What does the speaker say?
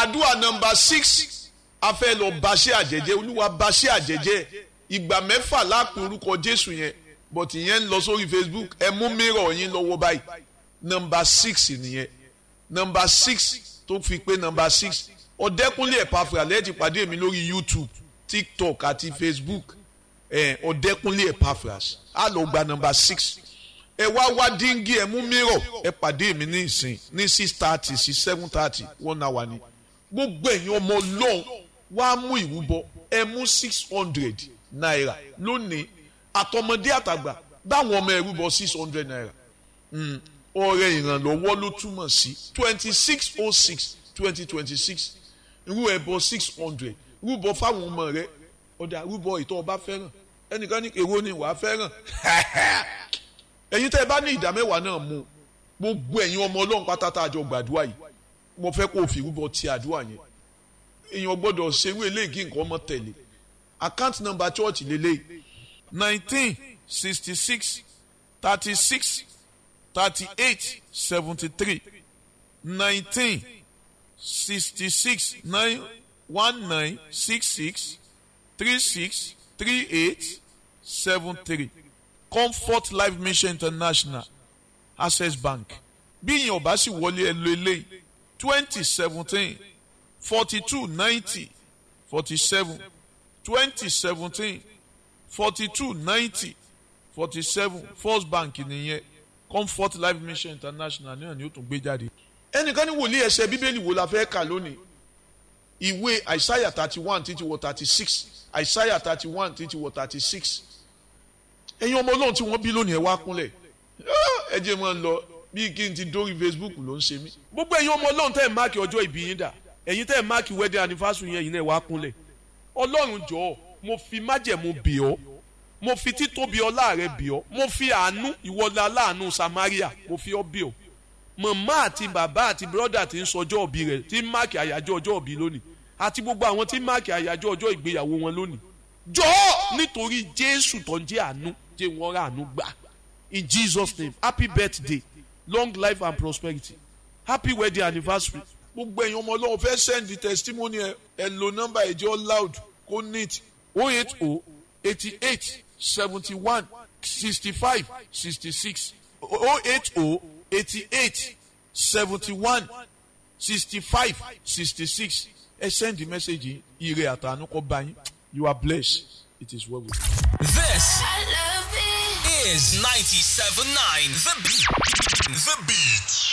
àdúrà nọmba six a fẹ́ lọ baṣẹ́ àjẹjẹ́ olúwa baṣẹ́ àjẹjẹ́ ìgbà mẹ́fà lápò orúkọ jésù yẹn but ìyẹn ń lọ sórí facebook ẹ mú mìíràn yín lọ́wọ́ báyìí nọmba six nìyẹn nọmba six tó fi pé nọmba six ọ̀dẹ́kúnlé ẹ̀pàfà lẹ́ẹ̀tì pàdé mi lórí youtube tiktok àti facebook ọ̀dẹ́kúnlé ẹ̀pàfà á lọ gba nọmba six ẹ wá wá díngì ẹ mú mìíràn ẹ pàdé mi ní ìsìn ní six thirty sí seven thirty one hour ni gbogbo ẹ̀yin ọmọ ọlọ́run wá mú ìrúbọ ẹ mú six hundred naira lónìí àtọmọdé àtàgbà báwọn ọmọ ẹrú bọ six hundred naira ọrẹ ìrànlọ́wọ́ ló túmọ̀ sí twenty six oh six twenty twenty six irú ẹbọ six hundred rúbọ fáwọn ọmọ rẹ ọdà rúbọ ìtọ́ ọba fẹ́ràn ẹnìkan ní èrò ni wàá fẹ́ràn ẹ̀yin tẹ́ ẹ bá ní ìdá mẹ́wàá náà mú gbogbo ẹ̀yin ọmọ ọlọ́run pátá tá a jọ gbàdúrà yìí mo fẹ́ kó o fi rúbọ ti àdúrà yẹn èèyàn gbọ́dọ̀ ṣerú eléyìí kí nǹkan ọmọ tẹ̀lé account number church lélẹ́yìí nineteen sixty six thirty six thirty eight seventy three nineteen sixty six nine one nine six six three six three eight seven three comfort life mission international access bank bí ìyẹn ọba sì wọlé ẹ lo eléyìí twenty seventeen forty two ninety forty seven twenty seventeen forty two ninety forty seven first bank nìyẹn comfort life mission international náà ni ó tún gbé jáde. ẹnìkan ní wòlíì ẹsẹ bíbélì wo la fẹ́ kà lónìí ìwé àìsáyà thirty one títí wọ thirty six àìsáyà thirty one títí wọ thirty six ẹ̀yin ọmọ ọlọ́run tí wọ́n bí lónìí ẹ wá kúnlẹ̀ ẹ jẹ́ máa ń lọ bí kí n ti dórí facebook ló ń ṣe mí. gbogbo ẹ̀yin ọmọ ọlọ́run tẹ́ ẹ̀ máàkì ọjọ́ ìbí yín dà ẹ̀yin tẹ́ ẹ̀ máàkì wedding anniversary yẹn yìí náà wá kúnlẹ̀ ọlọ́run jọ̀ọ́ mo fi májẹ̀mú bì ọ́ mo fi títóbi ọlá rẹ bì ọ́ mo fi àánú ìwọlá aláàánú samaria mo fi ọ́ bì ọ́ màmá àti bàbá àti bírọ́dà tí ń sọjọ́ òbí rẹ̀ tí ń máàkì àyájọ́ ọjọ́ òbí lónìí àti gbogbo àwọn tí ń máàkì àyájọ́ ọjọ́ ìgbéyàwó wọn lónìí jọ̀ọ́ nítorí jésù tó ń jẹ́ àánú jẹ́ wọ́n rà àánú gbà in jesus name happy birthday long life and prosperity happy wedding anniversary gbogbo ẹ̀yin ọmọ ọlọ́run fẹ́ send testimony ẹ ẹ lo nọ́mbà ẹ̀jẹ̀ loud kó neat oh eight oh eighty eight seventy one sixty five sixty six oh eight oh eighty eight seventy one sixty five sixty six ẹ send the message ire àtàánú kọ bá yín you are blessed it is well with you. This I love it. is 97.9 The Beat. The Beat.